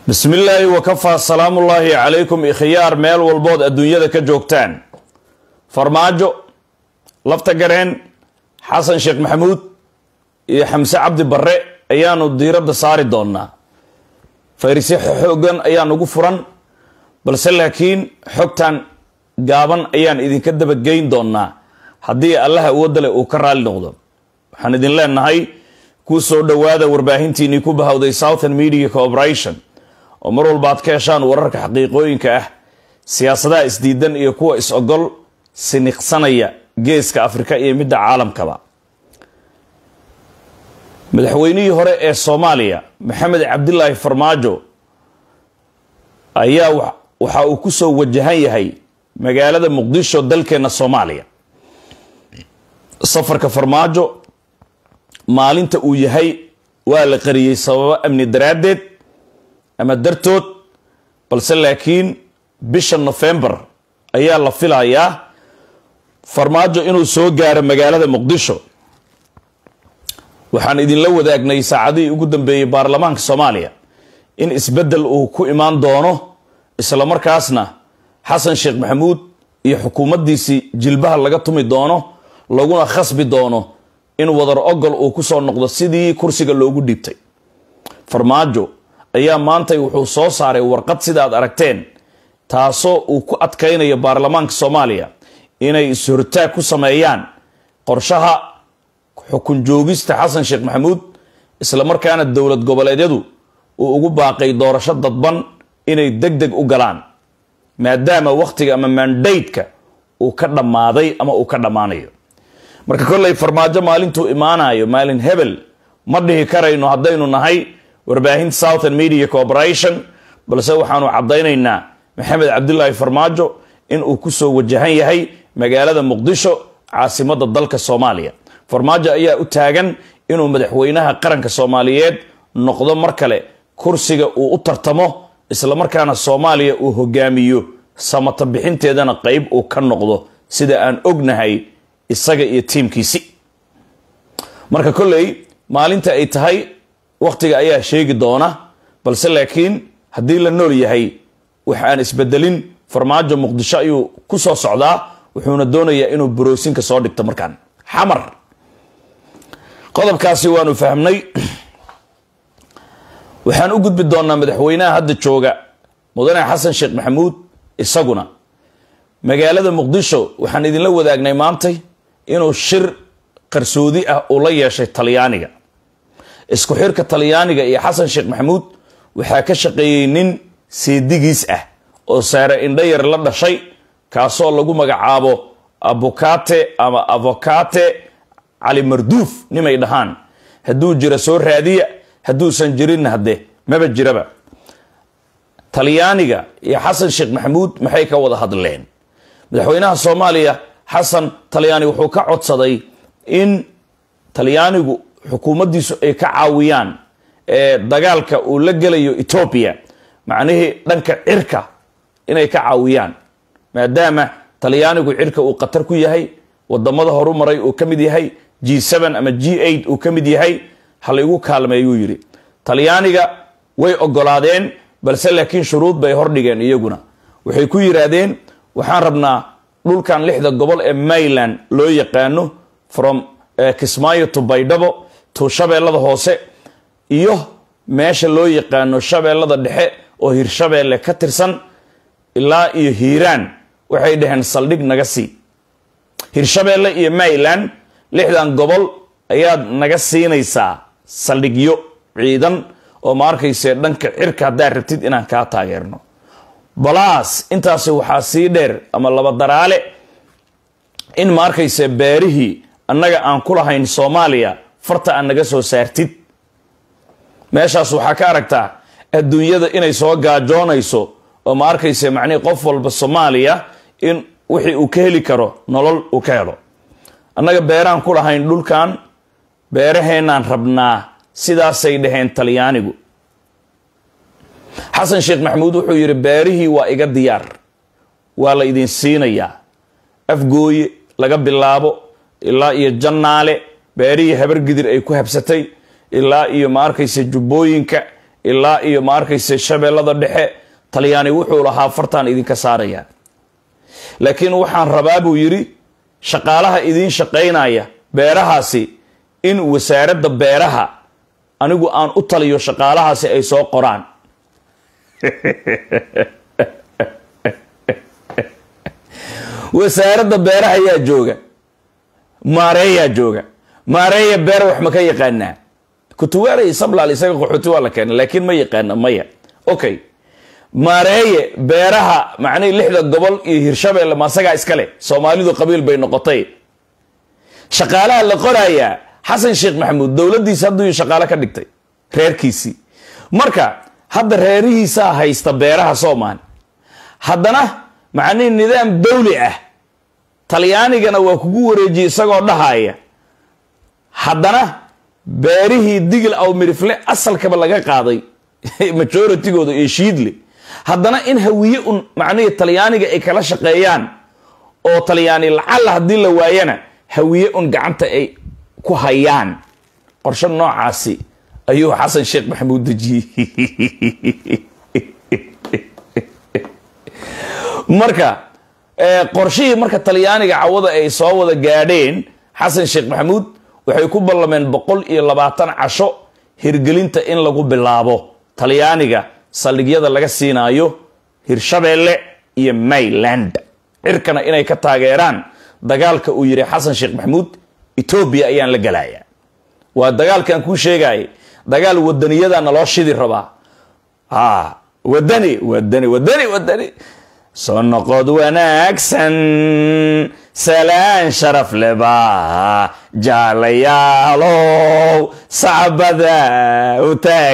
bismi illaahi wakafaa salaamullaahi calaykum ikhyaar meel walbood adduunyada ka joogtaan farmaajo lafta gareen xasan sheekh maxamuud iyo xamse cabdi barre ayaanu diiradda saari doonaa fayrisyo xoogan ayaan ugu furan balse laakiin xogtan gaaban ayaan idinka dabageyn doonaa haddii allaha awoodale uu ka raali noqdo waxaan idin leenahay kuu soo dhowaada warbaahintiinii ku bahawday southern media corporation oo mar walba aad ka heshaan wararka xaqiiqooyinka ah siyaasadaha isdiidan iyo kuwa is-ogol siniqsanaya geeska afrika iyo midda caalamkaba madaxweynihii hore ee soomaaliya maxamed cabdilaahi farmaajo ayaa waxa uu ku soo wajahan yahay magaalada muqdisho dalkeena soomaaliya safarka farmaajo maalinta uu yahay waa la qariyey sababo amni daraaddeed ama dartood balse laakiin bisha nofembar ayaa la filayaa farmaajo inuu soo gaaro magaalada muqdisho waxaan idinla wadaagnay saacadihii ugu dambeeyey baarlamaanka soomaaliya in isbeddel uu ku imaan doono islamarkaasna xasan sheekh maxamuud iyo xukuumaddiisii jilbaha laga tumi doono laguna khasbi doono in wadar ogol uu kusoo noqdo sidii kursiga loogu dhiibtay farmaajo ayaa maantay wuxuu soo saaray warqad sidaad aragteen taasoo uu ku adkaynayo baarlamaanka soomaaliya inay is-hortaag ku sameeyaan qorshaha xukun joogista xasan sheekh maxamuud islamarkaana dowlad goboleedyadu uu ugu baaqay doorasho dadban inay deg deg u galaan maadaama wakhtiga ama mandaytka uu ka dhammaaday ama uu ka dhammaanayo marka kolley farmaajo maalintuu imaanayo maalin hebel ma dhihi karayno haddaynu nahay warbaahinta southern media corporation balse waxaanu caddaynaynaa maxamed cabdilaahi farmaajo in uu kusoo wajahan yahay magaalada muqdisho caasimadda dalka soomaaliya farmaajo ayaa u taagan inuu madaxweynaha qaranka soomaaliyeed noqdo mar kale kursiga uu u tartamo islamarkaana soomaaliya uu hogaamiyo samata bixinteedana qeyb uu ka noqdo sida aan ognahay isaga iyo tiimkiisi marka kolley maalinta ay tahay wakhtiga ayaa sheegi doona balse laakiin haddii la nool yahay wax aan isbedelin farmaajo muqdisho ayuu ku soo socdaa wuxuuna doonayaa inuu boroosinka soo dhigto markaan xamar qodobkaasi waanu fahmnay waxaan u gudbi doonaa madaxweynaha hadda jooga mudane xasan sheekh maxamuud isaguna magaalada muqdisho waxaan idinla wadaagnay maantay inuu shir qarsoodi ah uu la yeeshay talyaaniga isku xirka talyaaniga iyo xasan sheekh maxamuud waxaa ka shaqeeyey nin seedigiis ah oo saare indhayar la dhashay kaasoo lagu magacaabo abukate ama avocate cali marduuf nimay dhahaan hadduu jira soo raadiya hadduusan jirinna hadde maba jiraba talyaaniga iyo xasan sheekh maxamuud maxay ka wada hadleen madaxweynaha soomaaliya xasan talyaani wuxuu ka codsaday in talyaanigu xukuumaddiisu ay ka caawiyaan ee dagaalka uu la gelayo etoobiya macnihii dhanka cirka inay ka caawiyaan maadaama talyaanigu cirka uu khatar ku yahay wadamada horumaray uu ka mid yahay g ama g uu ka mid yahay halaygu kaalmeeyuu yidhi talyaaniga way ogolaadeen balse laakiin shuruud bay hordhigeen iyaguna waxay ku yidhaahdeen waxaan rabnaa dhulkan lixda gobol ee mayland loo yaqaano from kismaayo to baydhabo to shabeellada hoose iyo meesha loo yaqaano shabeellada dhexe oo hirshabeelle ka tirsan ilaa iyo hiiraan waxay dhaheen saldhig naga sii hirshabeelle iyo mayland lixdan gobol ayaad naga siinaysaa saldhigyo ciidan oo ma arkayse dhanka cirka haddaad rabtid inaan kaa taageerno balaas intaasi waxaa sii dheer ama laba daraale in ma arkayse beerihii annaga aan ku lahayn soomaaliya farta aan naga soo saartid meeshaas waxaa ka aragtaa adduunyada inay soo gaajoonayso oo ma arkayse macnihi qof walba soomaaliya in wixii uu ka heli karo nolol uu ka helo annaga beeraan ku lahayn dhulkan beeraheenaan rabnaa sidaasay dhaheen talyaanigu xasan sheekh maxamuud wuxuu yidhi beerihii waa iga diyaar waa la idin siinayaa afgooye laga bilaabo ilaa iyo jannaale beerihii habargidir ay ku habsatay ilaa iyo ma arkaysa jubbooyinka ilaa iyo ma arkayse shabeellada dhexe talyaani wuxuu lahaa fartaan idinka saaraya laakiin waxaan rabaa buu yidhi shaqaalaha idiin shaqaynaya beerahaasi in wasaaradda beeraha anigu aan u taliyo shaqaalahaasi ay soo qoraan wasaaradda beeraha ayaa jooga maareeyaa jooga maareeya beer wax ma ka yaqaanaa kutuwaalay sablaal isaga qaxooti waa la keena laakiin ma yaqaana maya okay maareeye beeraha macnihii lixda gobol iyo hirshabeelle maasagaa iskale soomaalidu qabiil bay noqotay shaqaalaha la qorayaa xasan sheekh maxamuud dowladdiisi hadduu shaqaale ka dhigtay reerkiisii marka hadda reerihiisaa haysta beeraha soomaali haddana macnihii nidaam dawli ah talyaanigana waa kugu wareejiyey isagoo dhahaya haddana beerihii digil aw mirifle asalkaba laga qaaday majoritygooda iyo shiidle haddana in hawiye un macnihii talyaaniga ay kala shaqeeyaan oo talyaani lacalla haddii la waayana hawiye un gacanta ay ku hayaan qorshe noocaasi ayuu xasan sheekh maxamuud dejiyey marka qorshihii marka talyaaniga cawada ay soo wada gaadheen xasan sheekh maxamuud waxay ku ballameen boqol iyo labaatan casho hirgelinta in lagu bilaabo talyaaniga saldhigyada laga siinaayo hirshabeelle iyo mayland cirkana inay ka taageeraan dagaalka uu yidhi xasan sheekh maxamuud etoobiya ayaan la gelayaa waa dagaalkan kuu sheegayay dagaal wadaniyada naloo shidi rabaa ha wadani wadani wadani wadani soo noqod wanaagsan salaan sharaf leba jaalayaalow sacbada u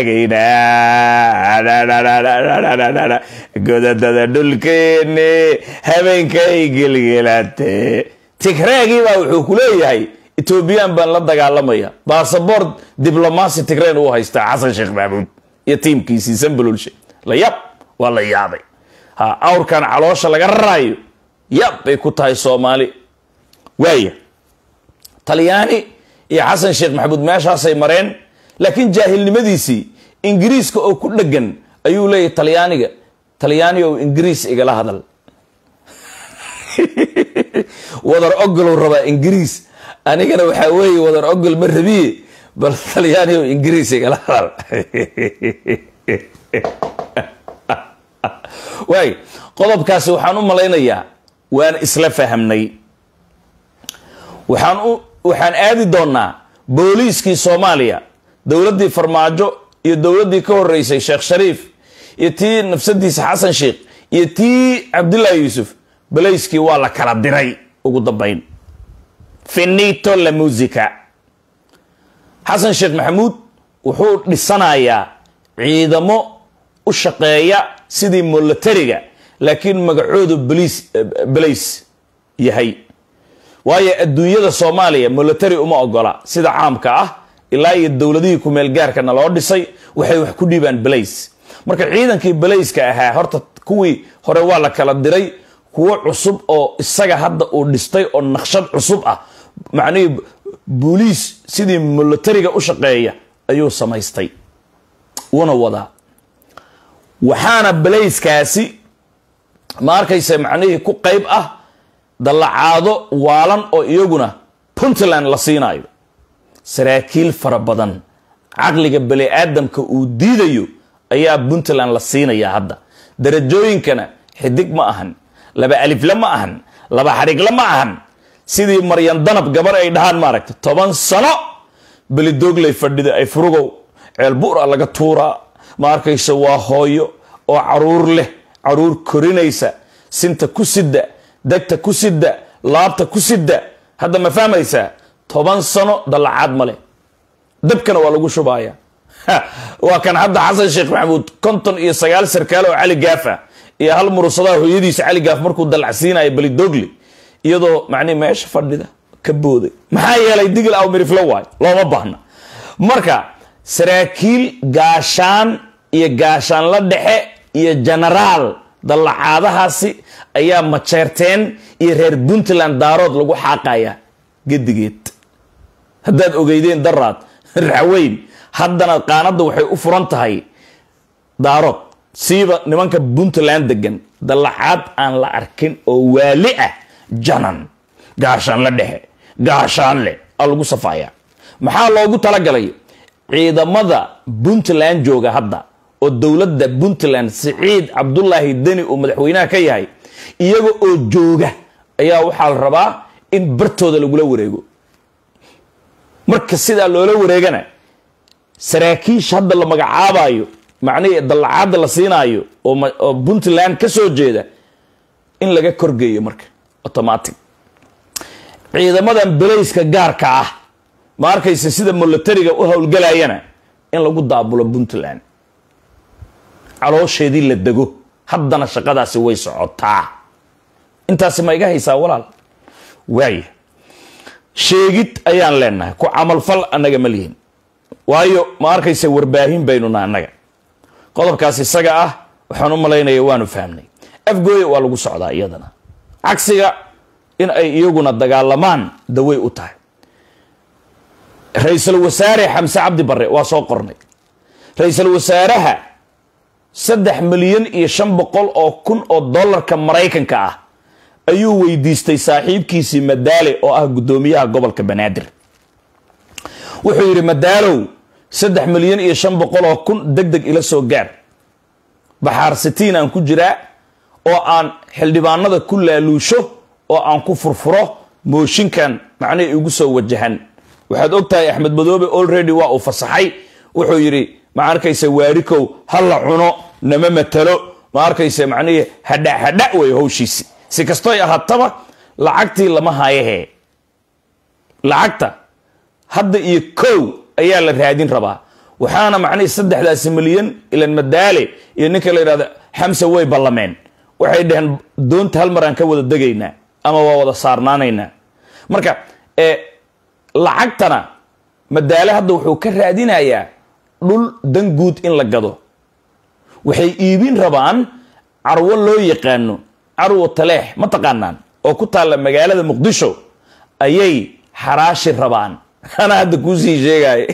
taagayna godadada dhulkeeni habeenkay gelgelate tigreegii baa wuxuu ku leeyahay etoobiyaan baan la dagaalamaya basaboort diblomaasi tigreen uu haystaa xasan sheekh maxamuud iyo tiimkiisii sambalolshe la yab waa la yaabay ha awrkan caloosha laga raraayo yab bay ku tahay soomaali waaya talyaani iyo xasan sheekh maxamuud meeshaasay mareen laakiin jaahilnimadiisii ingiriiska oo ku dhegan ayuu leeyahy talyaaniga talyaani ou ingiriis igala hadal wadar ogolow rabaa ingiriis anigana waxaa weeye wadar ogol ma rabiye bal talyaani ou ingiriis igala hadal waay qodobkaasi waxaan u malaynayaa waan isla fahamnay waxaan u waxaan aadi doonaa booliiskii soomaaliya dowladdii farmaajo iyo dowladdii ka horeysay sheekh shariif iyo tii nafsadiisa xasan sheekh iyo tii cabdullaahi yuusuf balayskii waa la kala diray ugu dambayn finito la musica xasan sheekh maxamuud wuxuu dhisanayaa ciidamo u shaqeeya sidii molatariga laakiin magacoodu baliis balays yahay waayo adduunyada soomaaliya molatary uma ogola sida caamka ah ilaa iyo dowladihii kumeel gaarkana loo dhisay waxay wax ku dhiibaan balays marka ciidankii balayska ahaa horta kuwii hore waa la kala diray kuwo cusub oo isaga hadda uu dhistay oo naqshad cusub ah macnihii booliis sidii molatariga u shaqeeya ayuu samaystay wuuna wadaa waxaana balayskaasi ma arkaysa macnihii ku qayb ah dallacaado waalan oo iyaguna puntland la siinaayo saraakiil fara badan caqliga bani aadamka uu diidayo ayaa puntland la siinayaa hadda darajooyinkana xidig ma ahan laba alifle ma ahan laba xarigle ma ahan sidii maryan danab gabar ay dhahaan maaragta toban sano belidoogley fadhida ay furugow ceelbuura laga tuuraa ma arkaysa waa hooyo oo caruur leh caruur korinaysa sinta ku sidda degta ku sidda laabta ku sidda hadda ma fahmaysaa toban sano dallacaad male dabkana waa lagu shubaya waa kan hadda xasan sheekh maxamuud konton iyo sagaal sarkaal oo cali gaaf ah iyo hal murusadaa hooyadiisa cali gaaf markuu dallacsiinaya belidogli iyadoo macnihi meesha fadhida ka booday maxaa yeelay digil aw miriflo waay looma baahna marka saraakiil gaashaan iyo gaashaan la dhexe iyo genaraal dallacaadahaasi ayaa majeerteen iyo reer puntland daarood lagu xaaqaya gedigeed haddaad ogeydeen daraad raxweyn haddana qaanadda waxay u furan tahay daarood siiba nimanka puntland degan dallacaad aan la arkin oo waali ah janan gaashaan la dhexe gaashaan leh aa lagu safaaya maxaa loogu talagalay ciidamada puntland jooga hadda oo dowladda puntland siciid cabdulaahi deni uu madaxweynaha ka yahay iyaga oo jooga ayaa waxaa la rabaa in bartooda lagula wareego marka sidaa loola wareegana saraakiisha hadda la magacaabayo macnihii dallacaadda la siinaayo oo puntland ka soo jeeda in laga korgeeyo marka automatic ciidamadan belayska gaarka ah ma arkaysa sida molatariga u howlgalayana in lagu daabulo puntland caloosheedii la dego haddana shaqadaasi way socotaa intaasi ma iga haysaa walaal waaya sheegid ayaan leenahay ku camalfal annaga ma lihin waayo ma arkaysa warbaahin baynuna annaga qodobkaas isaga ah waxaan u malaynaya waanu fahmnay afgooya waa lagu socdaa iyadana cagsiga in ay iyaguna dagaalamaan dawey u tahay ra-iisul wasaare xamse cabdi barre waa soo qornay ra-iisul wasaaraha saddex milyan iyo shan boqol oo kun oo dollarka maraykanka ah ayuu weydiistay saaxiibkiisii madaale oo ah guddoomiyaha gobolka banaadir wuxuu yidhi madaalow saddex milyan iyo shan boqol oo kun deg deg ila soo gaar baxaar sitiin aan ku jiraa oo aan xildhibaanada ku laaluusho oo aan ku furfuro mooshinkan macnihii igu soo wajahan waxaad og tahay axmed madoobe already waa uu fasaxay wuxuu yidhi ma arkaysa waarikow ha la cuno nama matalo ma arkaysa macnihii hadha hadha wey hawshiisi si kastoy ahaataba lacagtii lama hayahe lacagta hadda iyo kow ayaa la raadin rabaa waxaana macnihii saddexdaasi milyan ilan madaale iyo ninka la yidhahdo xamse way ballameen waxay dhaheen doonta hal mar aan ka wada degaynaa ama waa wada saarnaanaynaa marka lacagtana madaale hadda wuxuu ka raadinayaa dhul dan guud in la gado waxay iibin rabaan carwo loo yaqaano carwo taleex ma taqaanaan oo ku taalla magaalada muqdisho ayay xaraashi rabaan anaa hadda kuusii sheegaya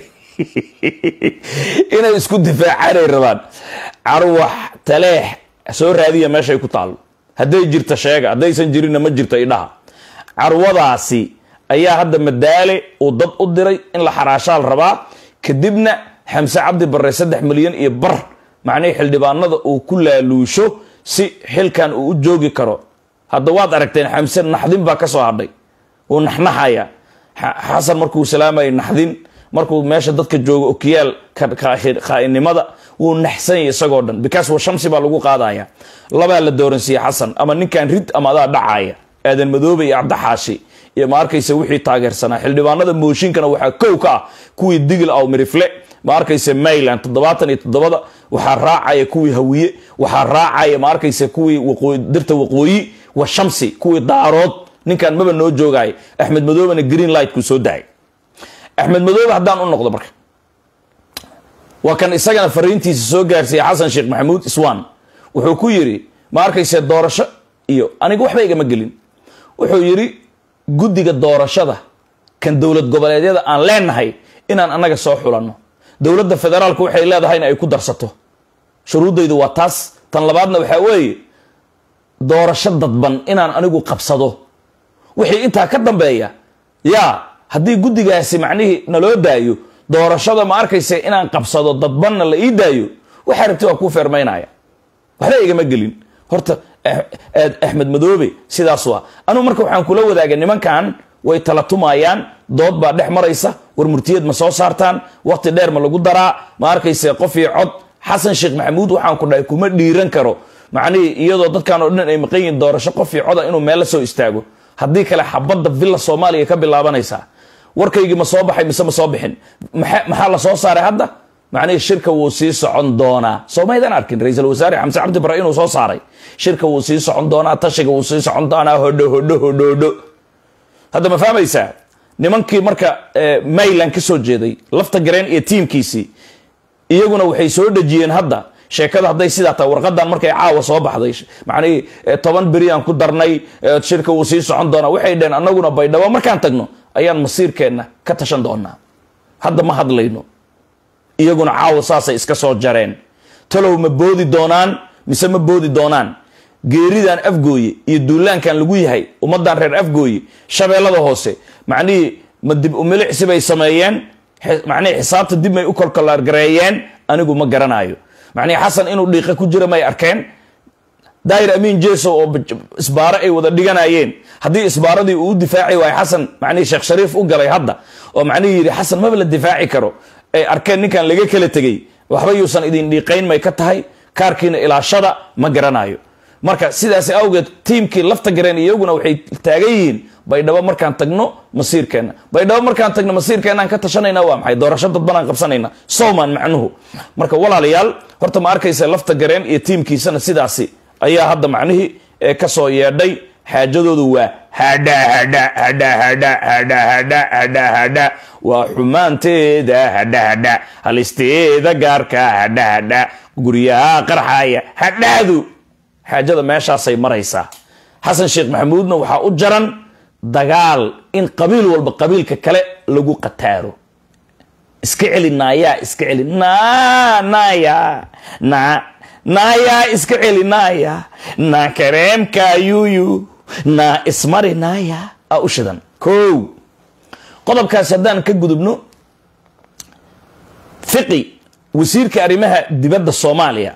inay isku difaacanay rabaan carwo taleex soo raadiya meeshay ku taallo hadday jirta sheega haddaysan jirinna ma jirto idhaha carwadaasi ayaa hadda madaale uu dad u diray in la xaraashaal rabaa kadibna xamse cabdi barre saddex milyan iyo bar macnihii xildhibaanada uu ku laaluusho si xilkan uu u joogi karo hadda waad aragteen xamse naxdin baa ka soo hadhay wuu naxnaxaya xasan markuu salaamayay naxdin markuu meesha dadka joogo okiyaal khaa'inimada wuu naxsanyay isagoo dhan because wa shamsi baa lagu qaadaya labaa la dooransiiyey xasan ama ninkan rid ama adaa dhacaya aadan madoobe iyo cabdixaashi iyo ma arkaysa wixii taageersanaa xildhibaanada mooshinkana waxaa kow ka ah kuwii digil aw mirifle ma arkaysa mayland toddobaatan iyo toddobada waxaa raacaya kuwii hawiye waxaa raacaya ma arkaysa kuwii dirta waqooyi wa shamsi kuwii daarood ninkan maba noo joogaya axmed madoobena green light kuu soo dahay axmed madoobe haddaan u noqdo marka waa kan isagana fariintiisa soo gaarsiiya xasan sheekh maxamuud iswan wuxuu ku yidhi ma arkaysa doorasho iyo aniga waxba igama gelin wuxuu yidhi guddiga doorashada kan dowlad goboleedyada aan leenahay inaan annaga soo xulanno dowladda federaalku waxay leedahayna ay ku darsato shuruuddaydu waa taas tan labaadna waxaa weeye doorasho dadban inaan anigu qabsado wixii intaa ka dambeeya yaa haddii guddigaasi macnihii naloo daayo doorashada ma arkaysa inaan qabsado dadbanna la ii daayo waxaa rabti waa kuu feermaynaya waxba igama gelin horta axmed madoobe sidaas waa anugu marka waxaan kula wadaaga nimankan way tala tumayaan dood baa dhex maraysa war murtiyeed ma soo saartaan waqti dheer ma lagu daraa ma arkayse qof iyo cod xasan sheekh maxamuud waxaan ku dhahay kuma dhiiran karo macnihii iyadoo dadkan oo dhan ay maqan yihiin doorasho qof iyo coda inuu meel la soo istaago haddii kale xabadda villa soomaaliya ka bilaabanaysaa warkaygii ma soo baxay mise ma soo bixin maxaa la soo saaray hadda macnihii shirka wuu sii socon doonaa soomaydaan arkin ra-iisul wasaare xamse cabdi bare inuu soo saaray shirka wuu sii socon doonaa tashiga wuu sii socon doonaa hodho hodho hodho hodho hadda ma fahmaysaa nimankii marka mayland ka soo jeeday lafta gareen iyo tiimkiisii iyaguna waxay soo dhejiyeen hadda sheekada hadday sidaa tahay warqadan markay caawa soo baxday macnihii toban beri aan ku darnay shirka wuu sii socon doonaa waxay dheheen annaguna baydhabo markaan tagno ayaan masiirkeenna ka tashan doonaa hadda ma hadlayno iyaguna caawa saasay iska soo jareen talow ma boodi doonaan mise ma boodi doonaan geeridan afgooye iyo duulaankan lagu yahay ummadan reer afgooye shabeellada hoose macnihii ma dib umilicsi bay sameeyeen macnihii xisaabta dib may u kolkolaargareeyeen anigu ma garanayo macnihii xasan inuu dhiiqa ku jira may arkeen daahir amiin jeso oo isbaaro ay wada dhiganayeen haddii isbaaradii uu u difaaci waayo xasan macnihii sheekh shariif u galay hadda oo macnihii yidhi xasan maba la difaaci karo ay arkeen ninkan laga kala tegey waxba yuusan idin dhiiqayn may ka tahay kaarkiina ilaashada ma garanayo marka sidaas awgeed tiimkii lafta gareen iyaguna waxay taagan yihiin baydhabo markaan tagno masiirkeenna baydhabo markaan tagno masiirkeenaan ka tashanayna waa maxay doorasho dadbanaan qabsanayna sowman macnuhu marka walaalayaal horta ma arkaysa lafta gareen iyo tiimkiisana sidaasi ayaa hadda macnihii ee kasoo yeedhay xaajadoodu waa hadha hadha hadha hadha hadha hadha hadha hadha waa xumaanteeda hadha hadha halisteeda gaarka hadha hadha guryaha qarxaya hadhaadu xaajada meeshaasay maraysaa xasan sheekh maxamuudna waxaa u jaran dagaal in qabiil walba qabiilka kale lagu qataaro iska celi naayaa iska celi na naya na naayaa iska celi naaya na kareemka yuyu na ismari naaya a u shidan ko qodobkaasi haddaan ka gudubno fiqi wasiirka arrimaha dibadda soomaaliya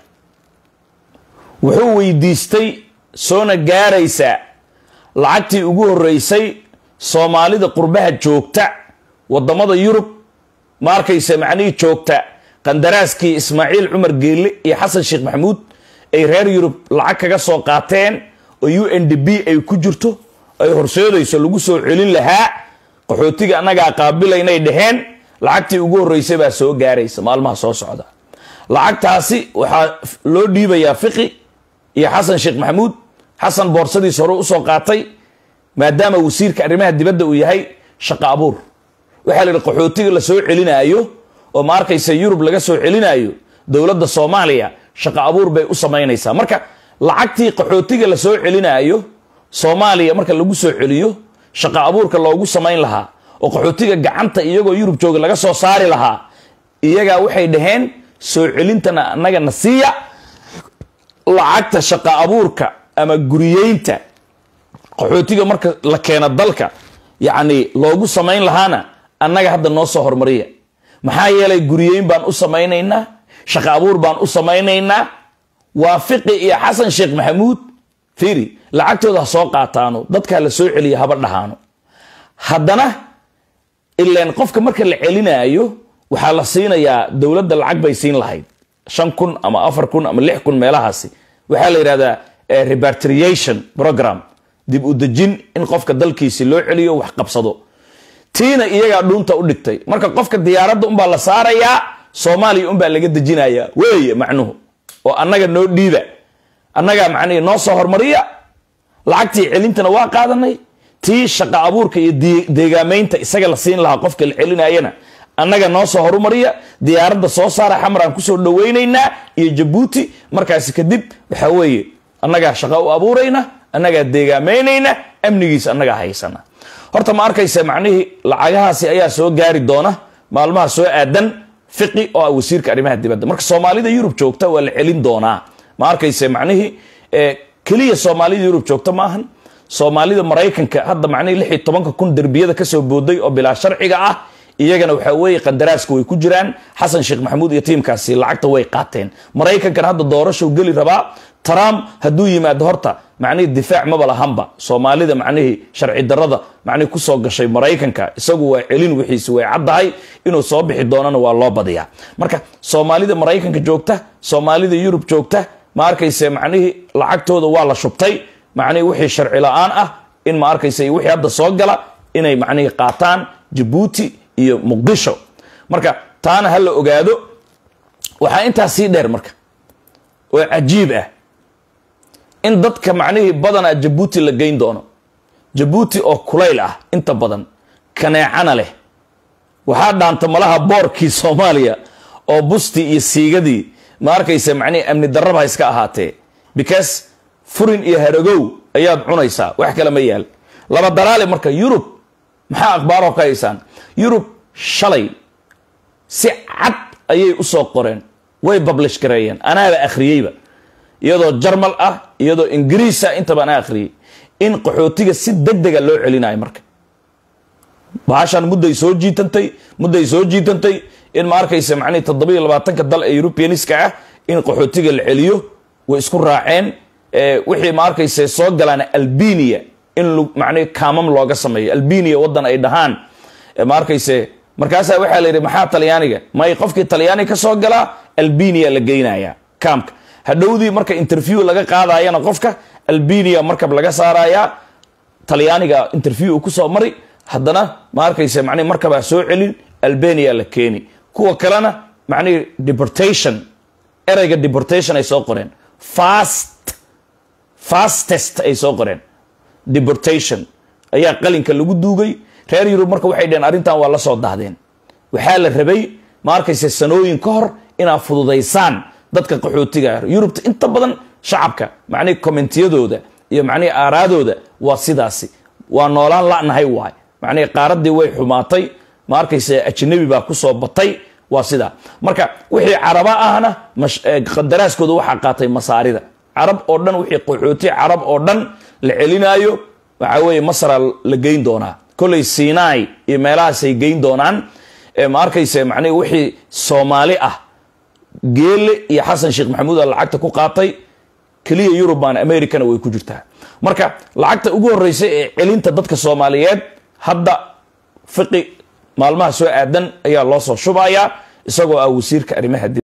wuxuu weydiistay soona gaaraysa lacagtii ugu horeysay soomaalida qurbaha joogta wadamada yurub ma arkaysa macnihii joogta qandaraaskii ismaaciil cumar geelle iyo xasan sheekh maxamuud ay reer yurub lacag kaga soo qaateen oo u n d b ay ku jirto ay horseedayso lagu soo celin lahaa qaxootiga annagaa qaabilaynay dhaheen lacagtii ugu horeysay baa soo gaaraysa maalmaha soo socda lacagtaasi waxaa loo dhiibayaa fiqi iyo xasan sheekh maxamuud xasan boorsadiis hore usoo qaatay maadaama wasiirka arrimaha dibadda uu yahay shaqo abuur waxaa la yidhi qaxootiga la soo celinaayo oo ma arkaysa yurub laga soo celinaayo dowladda soomaaliya shaqo abuur bay u samaynaysaa marka lacagtii qaxootiga la soo celinaayo soomaaliya marka lagu soo celiyo shaqo abuurka loogu samayn lahaa oo qaxootiga gacanta iyagoo yurub jooga laga soo saari lahaa iyagaa waxay dhaheen soo celintana annaga na siiya lacagta shaqo abuurka ama guriyeynta qaxootiga marka la keena dalka yacni loogu samayn lahaana annaga hadda noo soo hormariya maxaa yeelay guriyeyn baan u samaynaynaa shaqo abuur baan u samaynaynaa waa fiqi iyo xasan sheekh maxamuud fiiri lacagtooda ha soo qaataano dadkaa la soo celiya haba dhahaano haddana ilaan qofka marka la celinaayo waxaa la siinayaa dowladda lacag bay siin lahayd shan kun ama afar kun ama lix kun meelahaasi waxaa la yidhahdaa repatriation program dib u dejin in qofka dalkiisi loo celiyo wax qabsado tiina iyagaa dhuunta u dhigtay marka qofka diyaaradda unbaa la saarayaa soomaaliya unbaa laga dejinayaa weeye macnuhu oo annaga noo dhiiba annagaa macnihi noo soo hormariya lacagtii celintana waa qaadanay tii shaqa abuurka iyo deegaamaynta isaga la siin lahaa qofka la celinayana annaga noo soo horumariya diyaaradda soo saara xamraan kusoo dhawaynaynaa iyo jabuuti markaasi kadib waxaa weeye annagaa shaqa u abuurayna annagaa deegaamaynayna amnigiisa annagaa haysana horta ma arkaysa macnihii lacagahaasi ayaa soo gaari doona maalmaha soo aadan fiqi oo ah wasiirka arrimaha dibadda marka soomaalida yurub joogta waa la celin doonaa ma arkaysa macnihii keliya soomaalida yurub joogta maahan soomaalida maraykanka hadda macnihii lix iyo tobanka kun derbiyada kasoo booday oo bilaa sharciga ah iyagana waxaa weeye qandaraaska way ku jiraan xasan sheekh maxamuud iyo tiimkaasi lacagta way qaateen maraykankan hadda doorashow geli rabaa trump hadduu yimaado horta macnihii difaac maba lahanba soomaalida macnihii sharci darada macnihii kusoo gashay maraykanka isagu waa celin wixiisi way caddahay inuu soo bixi doonana waa loo badiyaa marka soomaalida maraykanka joogta soomaalida yurub joogta ma arkayse macnihii lacagtooda waa la shubtay macnihii wixii sharci la-aan ah in ma arkayse wixii hadda soo gala inay macnihii qaataan jabuuti iyo muqdisho marka taana ha la ogaado waxaa intaas sii dheer marka oo cajiib ah in dadka macnihii badanaa jabuuti la geyn doono jabuuti oo kulayl ah inta badan kaneecana leh waxaa dhaanta malaha boorkii soomaaliya oo bustii iyo siigadii ma arkaysa macnihii amni darraba ha iska ahaatee because furin iyo haragow ayaad cunaysaa wax kale ma yaal laba dalaale marka yurub maxaa akhbaaroo ka haysaan yurub shalay si cad ayay u soo qoreen way bablish gareeyeen anaaba akhriyeyba iyadoo jarmal ah iyadoo ingiriisa intaba anaa akhriyey in qaxootiga si deg dega loo celinayo marka bahashan mudday soo jiitantay mudday soo jiitantay in ma arkaysa macnihi toddobiyo labaatanka dal ee eurubianiska ah in qaxootiga la celiyo way isku raaceen wixii ma arkaysa soo galaan albania in macnihi kaamam looga sameeyo albania waddan ay dhahaan ma arkayse markaasaa waxaa la yidhi maxaa talyaaniga may qofkii talyaani ka soo galaa albania la geynaya kaamka hadhowdii marka interview laga qaadayana qofka albania markab laga saarayaa talyaaniga interview uu kusoo mari haddana ma arkayse macnihi markabaa soo celin albania la keeni kuwa kalena macnihi deportation ereyga deportation ay soo qoreen fast fastest ay soo qoreen deportation ayaa qalinka lagu duugay reer yurub marka waxay dheheen arrintan waa la soo dahdeen waxaa la rabay ma arkayse sanooyin ka hor inaad fududaysaan dadka qaxootiga yurubta inta badan shacabka macnihi commentiyadooda iyo macnihi aaraadooda waa sidaasi waa noolaan la'nahay waay macnihi qaaraddii way xumaatay ma arkayse ajnabi baa kusoo batay waa sidaa marka wixii caraba ahna qadaraaskooda waxaa qaatay masaarida carab oo dhan wixii qaxooti carab oo dhan la celinaayo waxaa weeye masra la geyn doonaa kolley sinai iyo meelahaasay geyn doonaan ma arkayse macnihi wixii soomaali ah geele iyo xasan sheekh maxamuud a lacagta ku qaatay keliya yurubaan americana way ku jirtaa marka lacagta ugu horeysa ee celinta dadka soomaaliyeed hadda fiqi maalmaha soo aadan ayaa loo soo shubayaa isagoo ah wasiirka arrimaha